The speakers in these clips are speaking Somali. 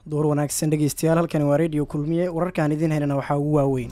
door wanaagsan dhegeystayaal halkani waa redio kulmiye wararkaan idiin helana waxaa ugu waaweyn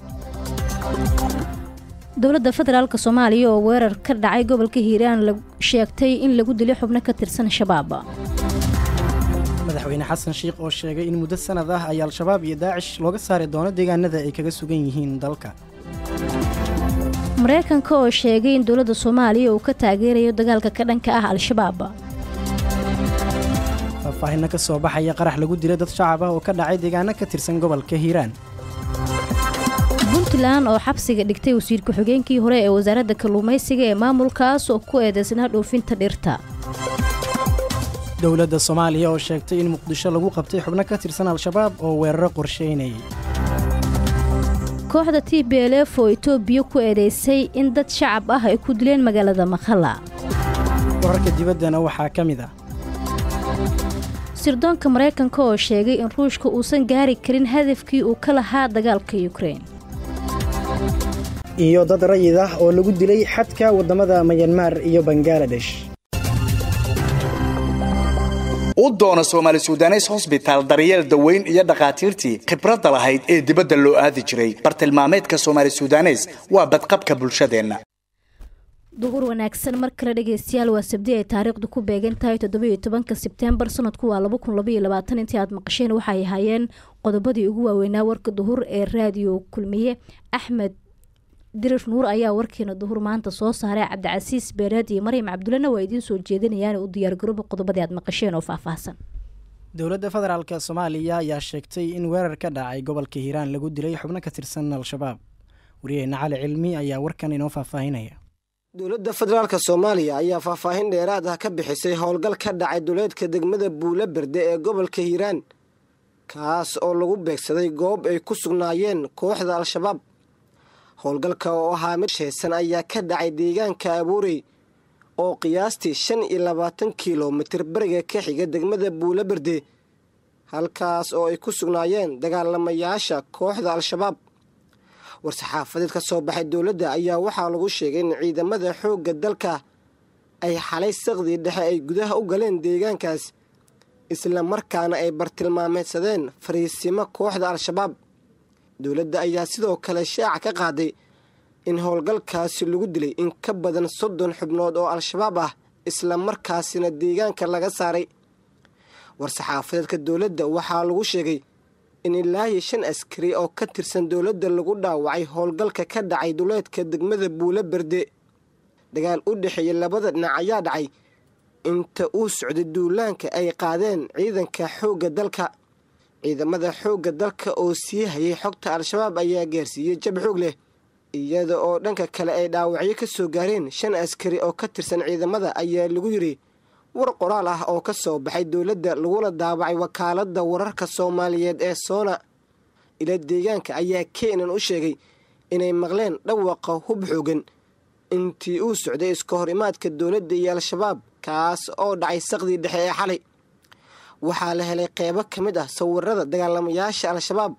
dowladda federaalk soomaaliya oo weerar ka dhacay gobolka hiiraan sheegtay in lagu dilay xubno ka tirsan shabaab madaxweyne xasan sheikh oo sheegay in muddo sanad ah ay al-shabaab iyo daacish looga saari doono deegaanada ay kaga sugan yihiin dalka mareykanka oo sheegay in dowladda soomaaliya uu ka taageerayo dagaalka ka dhanka ah al-shabaab faahfaahinno ka soo baxaya qarax lagu dilay dad shacab ah oo ka dhacay deegaano ka tirsan gobolka hiiraan puntland oo xabsiga dhigtay wasiir ku-xigeenkii hore ee wasaaradda kalluumaysiga ee maamulkaas oo ku eedeysnaa dhoofinta dhirta dowladda soomaaliya oo sheegtay in muqdisho lagu qabtay xubno ka tirsan al-shabaab oo weeraro qorsheynayay kooxda t b l f oo etoobiya ku eedeysay in dad shacab ah ay ku dileen magaalada makhala wararka dibaddana waxaa ka mid ah sirdoonka maraykanka oo sheegay in ruushka uusan gaari karin hadafkii uu ka lahaa dagaalka yukrein iyo dad rayid ah oo lagu dilay xadka waddamada mayanmar iyo bangaladesh u doono soomaali sudanes hosbitaal daryeel daweyn iyo dhakhaatiirtii khibradda lahayd ee dibadda loo aadi jiray bartilmaameedka soomaali sudanes waa badqabka bulshadeenna duhur wanaagsan mar kale dhegeystayaal waa sabdi ay taariikhdu ku beegan tahay toddobiyo tobanka sebtembar sanadku waa laba kun labaiyo labaatan intii aad maqasheen waxay ahaayeen qodobadii ugu waaweynaa warka duhur ee raadiyo kulmiye axmed dirir nuur ayaa warkeena duhur maanta soo saaray cabdicasiis beereed iyo maryam cabdullena waa idiin soo jeedinayaan u diyaargarooba qodobadii aad maqasheen oo faahfaahsan dowladda federaalk soomaaliya ayaa sheegtay in weerar ka dhacay gobolka hiiraan lagu dilay xubno ka tirsan al-shabaab wariyaheyna cali cilmi ayaa warkan inoo faahfaahinaya dowladda federaalka soomaaliya ayaa faahfaahin dheeraad ah ka bixisay howlgal ka dhacay duleedka degmada buula berde ee gobolka hiiraan kaas oo lagu beegsaday goob ay ku sugnaayeen kooxda al-shabaab howlgalka oo ahaa mid sheesan ayaa ka dhacay deegaanka abuurey oo qiyaastii shan iyo labaatan kilomitir beriga ka xiga degmada buula berde halkaas oo ay ku sugnaayeen dagaalamayaasha kooxda al-shabaab war-saxaafadeed ka soo baxay dowladda ayaa waxaa lagu sheegay in ciidamada xoogga dalka ay xalay saqdii dhexe ay gudaha u galeen deegaankaas isla markaana ay bartilmaameedsadeen fariisimo kooxda al-shabaab dowladda ayaa sidoo kale shaaca ka qaaday in howlgalkaasi lagu dilay in ka badan soddon xubnood oo al-shabaab ah isla markaasina deegaanka laga saaray war-saxaafadeedka dowladda waxaa lagu sheegay in ilaahi shan askari oo ka tirsan dowladda lagu dhaawacay howlgalka ka dhacay duleedka degmada buula berde dagaal u dhexeeya labada dhinac ayaa dhacay inta uu socday duulaanka ay qaadeen ciidanka xoogga dalka ciidamada xoogga dalka oo sii hayay xogta al-shabaab ayaa gaarsiiyey jab xoog leh iyada oo dhanka kale ay dhaawacyo ka soo gaareen shan askari oo ka tirsan ciidamada ayaa lagu yidhi war qoraal ah oo ka soo baxay dowladda laguna daawacay wakaaladda wararka soomaaliyeed ee soona ila deegaanka ayaa keenan u sheegay inay maqleen dhawaqa hub xoogan intii uu socday iska hor imaadka dowladda iyo al-shabaab kaas oo dhacay saqdii dhexe ee xalay waxaa la helay qeybo ka mid ah sawirada dagaalamayaasha al-shabaab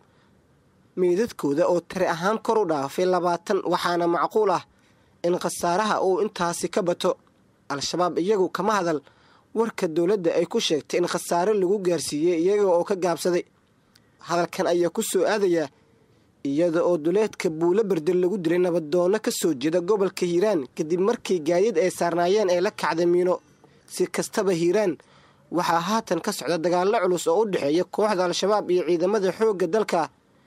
meydadkooda oo tari ahaan kor u dhaafay labaatan waxaana macquul ah in khasaaraha uu intaasi ka bato al-shabaab iyagu kama hadal warka dowladda ay ku sheegtay in khasaare lagu gaarsiiyey iyaga oo ka gaabsaday hadalkan ayaa ku soo aadayaa iyada oo duleedka buulo berde lagu dilay nabaddoonno ka soo jeeda gobolka hiiraan kadib markii gaadiid ay saarnaayeen ee la kacday miino si kastaba hiiraan waxaa haatan ka socda dagaallo culus oo u dhexeeya kooxda al-shabaab iyo ciidamada xoogga dalka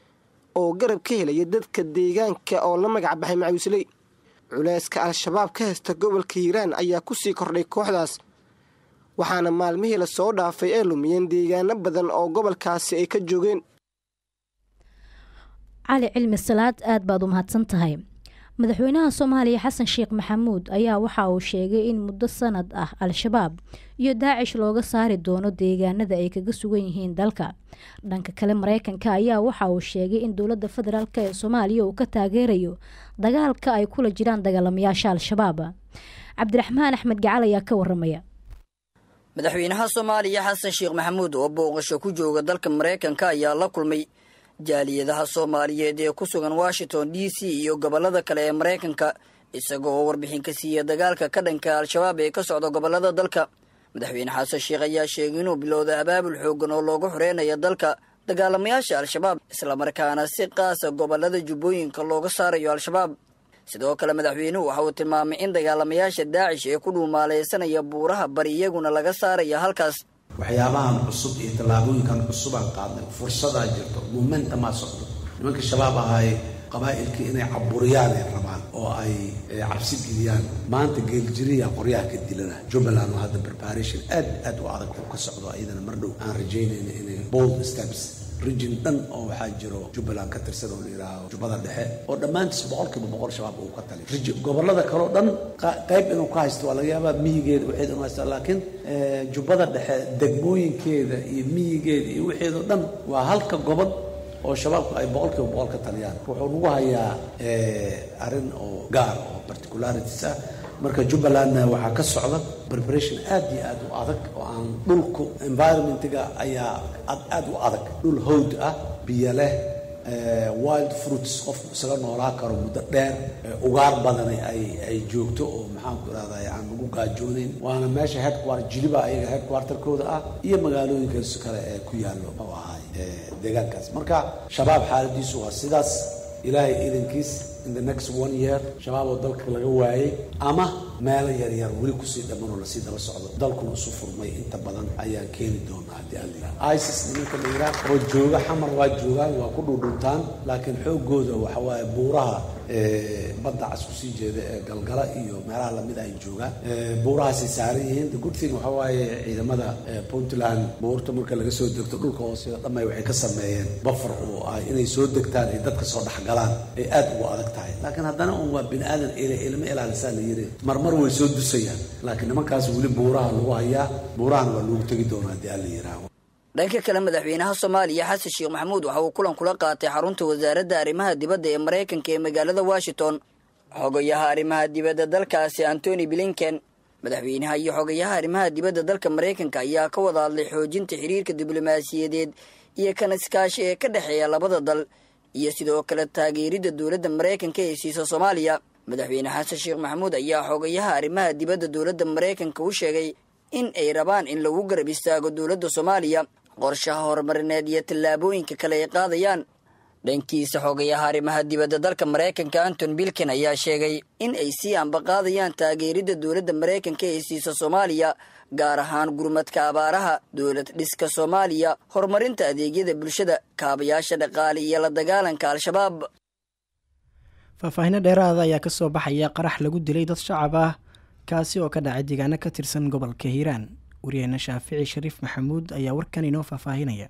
oo garab ka helaya dadka deegaanka oo la magac baxay macawisley culeyska al-shabaab ka haysta gobolka hiiraan ayaa ku sii kordhay kooxdaas waxaana maalmihii lasoo dhaafay ay lumiyeen deegaano badan oo gobolkaasi ay ka joogeen cali cilmi salaad aad baad u mahadsan tahay madaxweynaha soomaaliya xasan sheekh maxamuud ayaa waxa uu sheegay in muddo sanad ah al-shabaab iyo daacish looga saari doono deegaanada ay kaga sugan yihiin dalka dhanka kale mareykanka ayaa waxa uu sheegay in dowladda federaalk ee soomaaliya uu ka taageerayo dagaalka ay kula jiraan dagaalamayaasha al-shabaab cabdiraxmaan axmed gacal ayaa ka waramaya madaxweynaha soomaaliya xasan sheekh maxamuud oo booqasho ku jooga dalka mareykanka ayaa la kulmay jaaliyadaha soomaaliyeed ee ku sugan washington d c iyo gobollada kale ee maraykanka isaga oo warbixin ka siiya dagaalka ka dhanka al-shabaab ee ka socda gobollada dalka madaxweyne xasan sheekh ayaa sheegay inuu bilowday abaabul xoogan oo loogu xoreynayo dalka dagaalamayaasha al-shabaab islamarkaana si qaasa gobolada jubbooyinka looga saarayo al-shabaab sidoo kale madaxweynuhu waxa uu tilmaamay in dagaalamayaasha daacish ee ku dhuumaalaysanaya buuraha bari iyaguna laga saaraya halkaas waxyaabahan cusub iyo tallaabooyinkan cusubaan qaadnay fursadaa jirto momentumaa socdo nimanka shabaab ahaaye qabaa'ilkii inay caburiyaan ay rabaan oo ay cabsi geliyaan maanta geeljiriya qoryaha ka dilana jubbaland oo hadda preparation aad aad u adag uu ka socdo iyadana mar dhow aan rajaynayna inay bold steps rijin dhan oo waxaa jiro jubbaland ka tirsan oo la yidhaaho jubbada dhexe oo dhammaantiis boqolkiiba boqol shabaab uu ka tali rijin gobollada kaleo dhan qayb inuu ka haysto waa laga yaabaa miyigeeda waxeed inuu haysto laakiin jubbada dhexe degmooyinkeeda iyo miyigeeda iyo waxeedoo dhan waa halka gobol oo shabaabku ay boqolkiiba boqol ka taliyaan wuxuu nagu hayaa arrin oo gaar oo particularities ah marka jubbalandna waxaa ka socda preparation aad iyo aad u adag oo aan dhulku environmentiga ayaa aad u adag dhul howd ah biyo leh wild fruits qofku isaga noolaa karo muddo dheer ugaar badani ay ay joogto oo maxaanku irahday aan lagu gaajoonayn waana meesha headquarter jiliba ayaga headquarterkooda ah iyo magaalooyinkaas kale ee ku yaallo muxuu ahaay deegaankaas marka shabaab xaaladiisu waa sidaas ilaahay iidankiis in the next one year shabaab oo dalka laga waayey ama meelo yaryar weli kusii dhammanoo lasii daba socdo dalkuna isu furmay inta badan ayaan keeni doonaa haddii aan liraa isis nimanka la yidhaah oo jooga xamar waa joogaan waa ku dhudhuntaan laakiin xooggooda waxa waaye buuraha badda cas kusii jeeda ee galgala iyo meelaha lamid ay joogaan buurahaasay saaran yihiin the good thing waxa waaye ciidamada puntland buurta marka laga soo degto dhulka hoose dhamay waxay ka sameeyeen bafar oo ah inay soo degtaan ay dadka soo dhexgalaan ay aad ugu adag tahay laakiin haddana un waa bini aadan ilma ilaalisaa la yiri marmar way soo dusayaan laakiin nimankaas weli buuraha lagu hayaa buurahana waa loogu tegi doonaa haddii aan la yihaaho dhanka kale madaxweynaha soomaaliya xasan sheekh maxamuud waxa uu kulan kula qaatay xarunta wasaaradda arrimaha dibadda ee maraykanka ee magaalada washington xogayaha arrimaha dibadda dalkaasi antony blinken madaxweynaha iyo xogayaha arrimaha dibadda dalka maraykanka ayaa ka wada hadlay xoojinta xiriirka diblomaasiyadeed iyo kan iskaashi ee ka dhexeeya labada dal iyo sidoo kale taageeridda dowladda maraykanka ee siisa soomaaliya madaxweyne xasan sheekh maxamuud ayaa xogayaha arrimaha dibadda dowladda maraykanka u sheegay in ay rabaan in lagu garab istaago dowladda soomaaliya qorshaha horumarineed iyo tallaabooyinka kale ay qaadayaan dhankiisa xogayaha arrimaha dibadda dalka maraykanka anton bilken ayaa sheegay in ay sii ambaqaadayaan taageeridda dowladda maraykanka ee siisa soomaaliya gaar ahaan gurmadka abaaraha dowlad dhiska soomaaliya horumarinta adeegyada bulshada kaabayaasha dhaqaale iyo la dagaalanka al-shabaab faahfaahinno dheeraada ayaa kasoo baxaya qarax lagu dilay dad shacab ah kaasi oo ka dhacay deegaano ka tirsan gobolka hiiraan waryaheena shaafici shariif maxamuud ayaa warkan inoo faahfaahinaya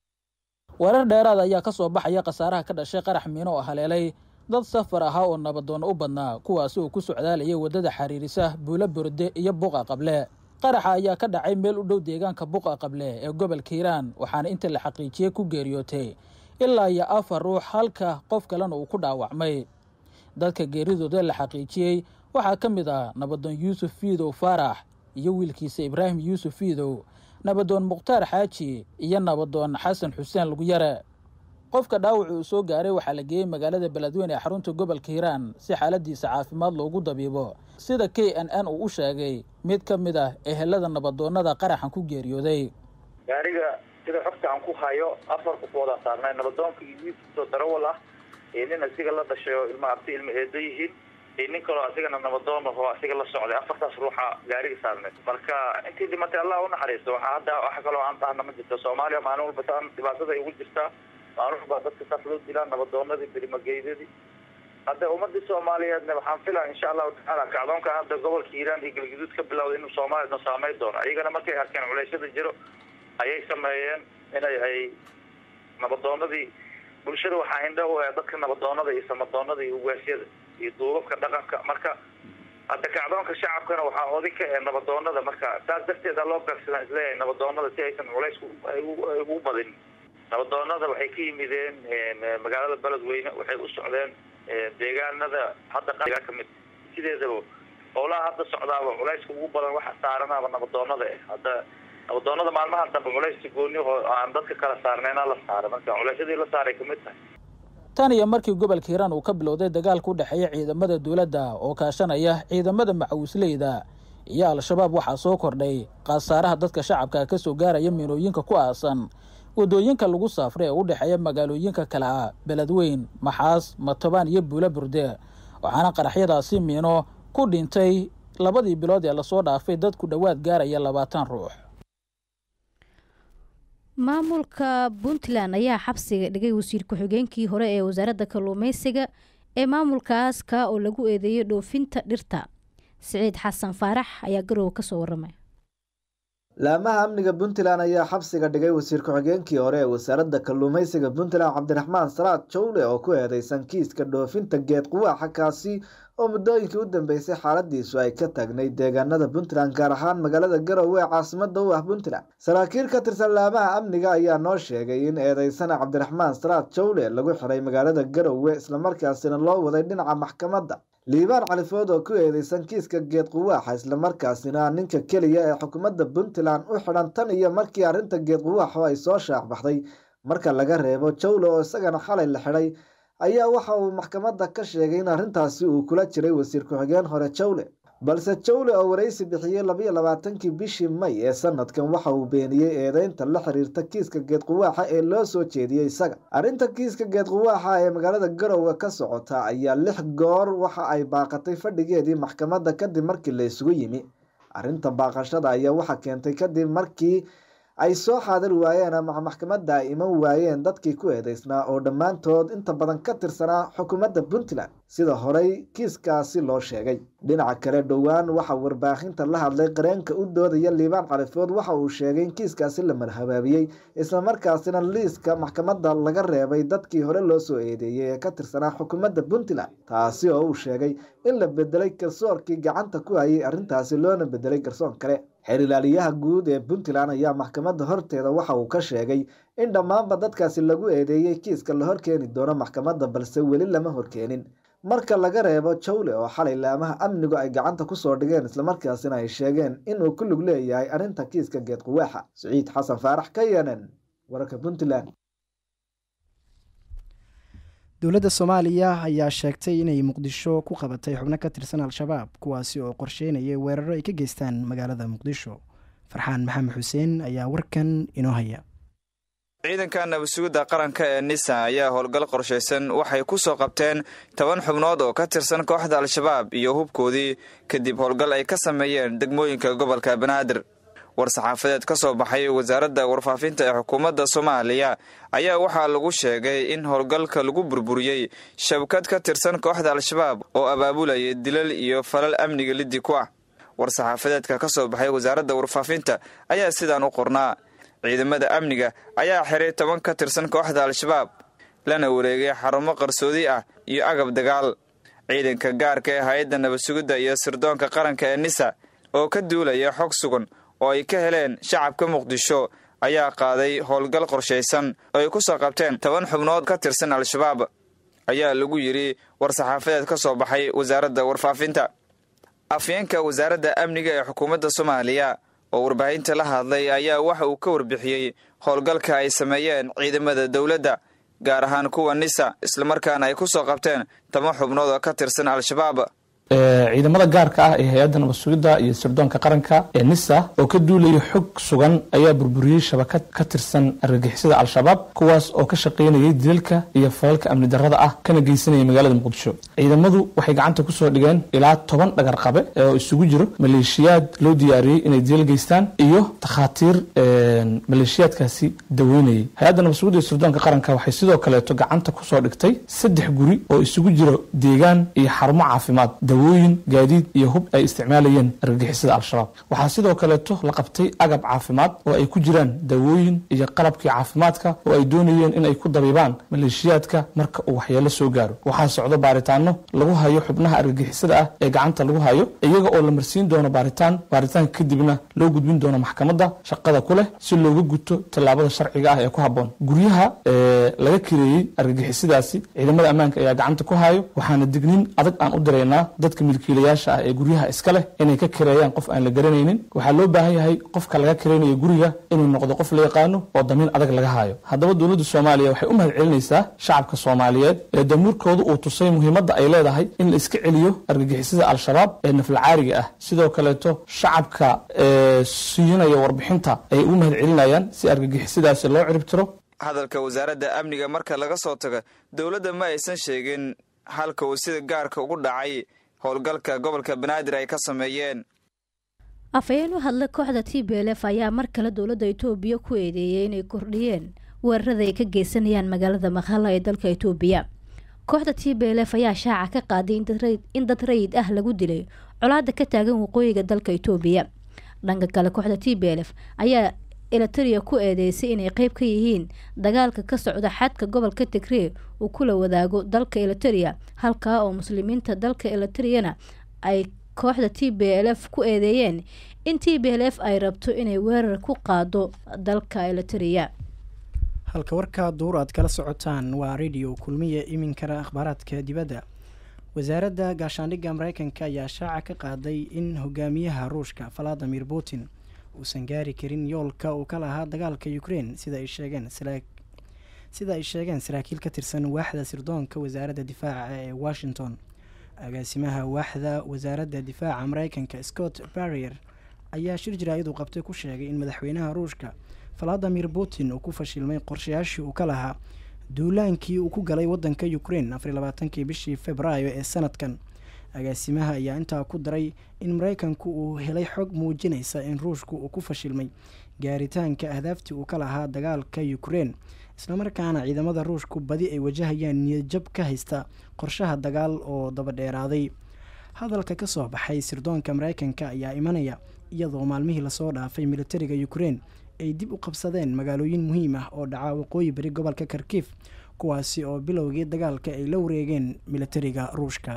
warar dheeraad ayaa ka soo baxaya khasaaraha ka dhashay qarax miino oo haleelay dad safar ahaa oo nabadoonna u badnaa kuwaasi oo ku socdaalayay waddada xariirisa buulo burde iyo buqa qable qaraxa ayaa ka dhacay meel u dhow deegaanka buqa qable ee gobolka hiiraan waxaana inta la xaqiijiyey ku geeriyootay ilaa iyo afar ruux halka qof kalena uu ku dhaawacmay dadka geeridooda la xaqiijiyey waxaa ka mid ah nabadoon yuusuf fiidow faarax iyo wiilkiisa ibraahim yuusuf fiidow nabadoon mukhtaar xaaji iyo nabadoon xasan xuseen luguyare qofka dhaawaci uu soo gaaray waxaa la geeyey magaalada beledweyne ee xarunta gobolka hiiraan si xaaladiisa caafimaad loogu dabiibo sida k n n uu u sheegay mid ka mid ah ehelada nabadoonnada qaraxan ku geeriyooday gaariga sida xogta aan ku hayo afar qofoodaa saarnay nabadoonka iyo wiilkiisoo darawal ah iyo nin asiga la dhashay oo ilma abti ilma eedo yihiin iyo nin kaloo asigana nabadoon ahoo asiga la socday afartaas ruuxa gaariga saarnay marka intii dhimatay allah unaxariisto waxaa hadda wax kaloo aan tahana ma jirto soomaaliya maalin walba taan dhibaatada ay ugu jirtaa maalin walba dadka saas loo dilaa nabadoonadii berimageydadii hadda ummadii soomaaliyeedna waxaan filaa insha allahu tacaala kacdoonka hadda gobolka hiiraan iyo galgaduud ka bilowda inuu soomaaliya no saameyn doono iyagana markay arkeen culeysyada jiro ayay sameeyeen inay ay nabadoonadii bulshada waxaa indha u ah dadka nabadoonada iyo samadoonada iyo ugaasyada iyo duubabka dhaqanka marka hadda kacdoonka shacabkana waxaa oday ka ee nabadoonada marka saas darteeda loo beegsadaan isleeyahay nabadoonada si aysan culays ugu badin nabadoonada waxay ka yimideen magaalada beledweyne waxay u socdeen deegaanada hadda ka mid sideedaba howlaha hadda socdaaba culayska ugu badan waxa saaranaaba nabadoonada eh hadda nabadoonada maalmaha dambe culayska gooni oo aan dadka kala saarnayna la saara marka culaysyadii la saaray kamid tahay tan iyo markii gobolka hiiraan uu ka bilowday dagaalka u dhexeeya ciidamada dowladda oo kaashanaya ciidamada macawisleyda iyo al-shabaab waxaa soo kordhay khasaaraha dadka shacabka ka soo gaaraya miinooyinka ku aasan wadooyinka lagu saafray ee u dhexeeya magaalooyinka kale ah beledweyn maxaas matobaan iyo buula burde waxaana qaraxyadaasi miino ku dhintay labadii bilood ee lasoo dhaafay dad ku dhowaad gaaraya labaatan ruux maamulka puntland ayaa xabsiga dhigay wasiir ku-xigeenkii hore ee wasaaradda kalluumeysiga ee maamulkaas ka oo lagu eedeeyay dhoofinta dhirta siciid xasan faarax ayaa garowe kasoo waramay laamaha amniga puntland ayaa xabsiga dhigay wasiir ku-xigeenkii hore ee wasaaradda kalluumeysiga puntland cabdiraxmaan salaad jowle oo ku eedeysan kiiska dhoofinta geed quwaaxa kaasi oo muddooyinkii u dambeysay xaaladiisu ay ka tagnay deegaanada puntland gaar ahaan magaalada garowe ee caasimada u ah puntland saraakiil ka tirsan laamaha amniga ayaa noo sheegay in eedeysana cabdiraxmaan salaad jowle lagu xiray magaalada garowe islamarkaasina loo waday dhinaca maxkamadda liibaan califood oo ku eedeysan kiiska geed quwaaxa islamarkaasina ninka keliya ee xukuumadda puntland u xidhan tan iyo markii arrinta geed quwaaxo ay soo shaacbaxday marka laga reebo jowle oo isagana xalay la xidhay ayaa waxa uu maxkamadda ka sheegay in arrintaasi uu kula jiray wasiir ku-xigeen hore jowle balse jowle oo waraysi bixiyey labayo labaatankii bishii may ee sanadkan waxa uu beeniyey eedeynta la xiriirta kiiska geed quwaaxa ee loo soo jeediyey isaga arrinta kiiska geed quwaaxa ee magaalada garowe ka socota ayaa lix goor waxa ay baaqatay fadhigeedii maxkamadda kadib markii la isugu yimi arrinta baaqashada ayaa waxa keentay kadib markii ay soo xaadir waayeen ama maxkamadda ay iman waayeen dadkii ku eedeysnaa oo dhammaantood inta badan ka tirsanaa xukuumadda puntland sida horey kiiskaasi loo sheegay dhinaca kale dhowaan waxaa warbaahinta la hadlay qareenka u doodaya liibaan califood waxa uu sheegay in kiiskaasi la marhabaabiyey islamarkaasina liiska maxkamadda laga reebay dadkii hore loo soo eedeeyey ee ka tirsanaa xukuumadda puntland taasi oo uu sheegay in la bedelay garsoorkii gacanta ku hayay arrintaasi loona bedelay garsoon kale xeer ilaaliyaha guud ee puntland ayaa maxkamadda horteeda waxa uu ka sheegay in dhammaanba dadkaasi lagu eedeeyey kiiska la horkeeni doono maxkamadda balse weli lama horkeenin marka laga reebo jowle oo xalay laamaha amnigu ay gacanta kusoo dhigeen islamarkaasina ay sheegeen inuu ku lug leeyahay arrinta kiiska geed quwaaxa siciid xasan faarax ka yeenen wararka puntland dowladda soomaaliya ayaa sheegtay inay muqdisho ku qabatay xubno ka tirsan al-shabaab kuwaasi oo qorsheynayay weeraro ay ka geystaan magaalada muqdisho farxaan maxamed xuseen ayaa warkan inoo haya ciidanka nabadsugidda qaranka ee nisa ayaa howlgal qorshaysan waxay ku soo qabteen toban xubnood oo ka tirsan kooxda al-shabaab iyo hubkoodii kadib howlgal ay ka sameeyeen degmooyinka gobolka banaadir war-saxaafadeed ka soo baxay wasaaradda warfaafinta ee xukuumadda soomaaliya ayaa waxaa lagu sheegay in howlgalka lagu burburiyey shabkad ka tirsan kooxda al-shabaab oo abaabulayay dilal iyo falal amniga liddi ku ah war-saxaafadeedka ka soo baxay wasaaradda warfaafinta ayaa sidaan u qornaa ciidamada amniga ayaa xiray toban ka tirsan kooxda al-shabaab lana wareegay xarumo qarsoodi ah iyo agab dagaal ciidanka gaarka ee hay-adda nabadsugidda iyo sirdoonka qaranka ee nisa oo ka duulaya xog sugan oo ay ka heleen shacabka muqdisho ayaa qaaday howlgal qorshaysan oo ay ku soo qabteen toban xubnood ka tirsan al-shabaab ayaa lagu yidhi war-saxaafadeed ka soo baxay wasaaradda warfaafinta afyeenka wasaaradda amniga ee xukuumadda soomaaliya oo warbaahinta la hadlay ayaa waxa uu ka warbixiyey howlgalka ay sameeyeen ciidamada dowladda gaar ahaan kuwa nisa islamarkaana ay ku soo qabteen toban xubnood oo ka tirsan al-shabaab ciidamada gaarka ah ee hay-adda nabad sugidda iyo sirdoonka qaranka ee nisa oo ka duulaya xog sugan ayaa burburiyey shabakad ka tirsan argagixisada al-shabaab kuwaas oo ka shaqaynayay dilalka iyo falalka amni darrada ah kana geysanaya magaalada muqdisho ciidamadu waxay gacanta kusoo dhigeen ilaa toban dhagar qabe oo isugu jiro maleeshiyaad loo diyaariyey inay dilal geystaan iyo takhaatiir maleeshiyaadkaasi daweynayay hay-adda nabad sugidda iyo sirdoonka qaranka waxay sidoo kaleeto gacanta kusoo dhigtay saddex guri oo isugu jiro deegaan iyo xarumo caafimaad dawooyin gaadiid iyo hub ay isticmaalayeen argagixisada al-shabaab waxaa sidoo kaleeto la qabtay agab caafimaad oo ay ku jiraan dawooyin iyo qalabkii caafimaadka oo ay doonayeen in ay ku dabiibaan maleeshiyaadka marka uu waxyeelo soo gaaro waxaa socdo baaritaano lagu hayo xubnaha argagixisada ah ee gacanta lagu hayo iyaga oo la marsiin doono baaritaan baaritaanka kadibna loo gudbin doono maxkamadda shaqada ku leh si looga guto tallaabada sharciga ah ee ku habboon guryaha laga kireeyey argagixisadaasi ciidamada ammaanka ayaa gacanta ku hayo waxaana digniin adag aan u diraynaa dadka milkiilayaasha ah ee guryaha iska leh inay ka kireeyaan qof aan la garanaynin waxaa loo baahan yahay qofka laga kiraynayo guriga inuu noqdo qof la yaqaano oo damiin adag laga haayo haddaba dowladda soomaaliya waxay u mahad celinaysaa shacabka soomaaliyeed ee damuurkooda uu tusay muhiimadda ay leedahay in la iska celiyo argagixisada al-shabaab ee naflacaariga ah sidoo kaleeto shacabka siinaya warbixinta ay ugu mahad celinayaan si argagixisadaasi loo ciribtiro hadalka wasaaradda amniga marka laga soo tago dowladda ma aysan sheegin halka uu sida gaarka ugu dhacay howlgalka gobolka banaadir ay ka sameeyeen afhayeen u hadla kooxda t b l f ayaa mar kale dowladda itoobiya ku eedeeyay inay kordhiyeen weerarada ay ka geysanayaan magaalada makhala ee dalka itoobiya kooxda t b l f ayaa shaaca ka qaaday in dad rayid ah lagu dilay colaada ka taagan waqooyiga dalka itoobiya dhanka kale kooxda t b l f ayaa eliteria ku eedeysay inay qeyb ka yihiin dagaalka ka socda xadka gobolka tigree uu kula wadaago dalka eliteria halkaa oo muslimiinta dalka eliteriyana ay kooxda t b l f ku eedeeyeen in t b l f ay rabto inay weerar ku qaado dalka eliteria halka warkaa duur aad kala socotaan waa radio kulmiya iminkana akhbaaraadka dibadda wasaaradda gaashaandhigga mareykanka ayaa shaaca ka qaaday in hogaamiyaha ruushka valadimir putin uusan gaari karin yoolka uu ka lahaa dagaalka ukrein sida ay sheegeen sida ay sheegeen saraakiil ka tirsan waaxda sirdoonka wasaaradda difaaca ee washington agaasimaha waaxda wasaaradda difaaca mareykanka scott barrier ayaa shir jaraayadu qabtay ku sheegay in madaxweynaha ruushka valadimir putin uu ku fashilmay qorshayaashii uu ka lahaa duulaankii uu ku galay wadanka ukrein afariy labaatankii bishii februaayo ee sanadkan agaasimaha ayaa intaa ku daray in mareykanku uu helay xog muujinaysa in ruushku uu ku fashilmay gaaritaanka ahdaaftii uu ka lahaa dagaalka ukrein islamarkaana ciidamada ruushku badi ay wajahayaan niyadjab ka haysta qorshaha dagaal oo dabadheeraaday hadalka ka soo baxay sirdoonka mareykanka ayaa imanaya iyadoo maalmihii lasoo dhaafay militariga ukrein ay dib u qabsadeen magaalooyin muhiim ah oo dhaca waqooyi bari gobolka karkiif kuwaasi oo bilowgii dagaalka ay la wareegeen militariga ruushka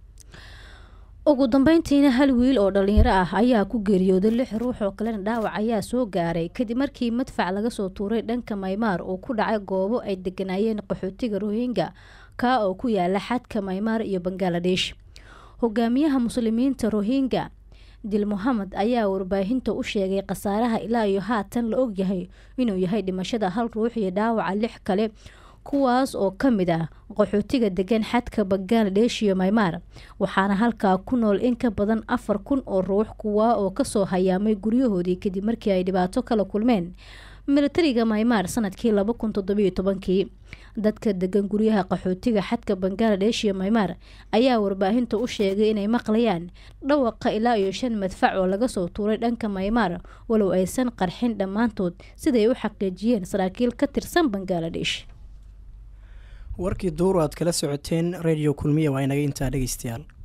ugu dambeyntiina hal wiil oo dhalinyaro ah ayaa ku geeriyooday lix ruux oo kalena dhaawac ayaa soo gaaray kadib markii madfac laga soo tuuray dhanka maymaar uu ku dhacay goobo ay deganaayeen qaxootiga rohinga kaa oo ku yaala xadka maymaar iyo bangaladesh hogaamiyaha muslimiinta rohinga dil mohamed ayaa warbaahinta u sheegay khasaaraha ilaa iyo haatan la ogyahay inuu yahay dhimashada hal ruux iyo dhaawaca lix kale kuwaas oo ka mid ah qaxootiga degan xadka bangaladesh iyo maymaar waxaana halkaa ku nool in ka badan afar kun oo ruux kuwaa oo kasoo hayaamay guryahoodii kadib markii ay dhibaato kala kulmeen militariga maymaar sanadkii laba kun toddobiyo tobankii dadka degan guryaha qaxootiga xadka bangaladesh iyo maymaar ayaa warbaahinta u sheegay inay maqlayaan dhawaqa ilaa iyo shan madfac oo laga soo tuuray dhanka maymaar walow aysan qarxin dhammaantood siday u xaqiijiyeen saraakiil ka tirsan bangaladesh warkii duur aad kala socoteen radio kulmiya waa inaga intaa dhegeystayaal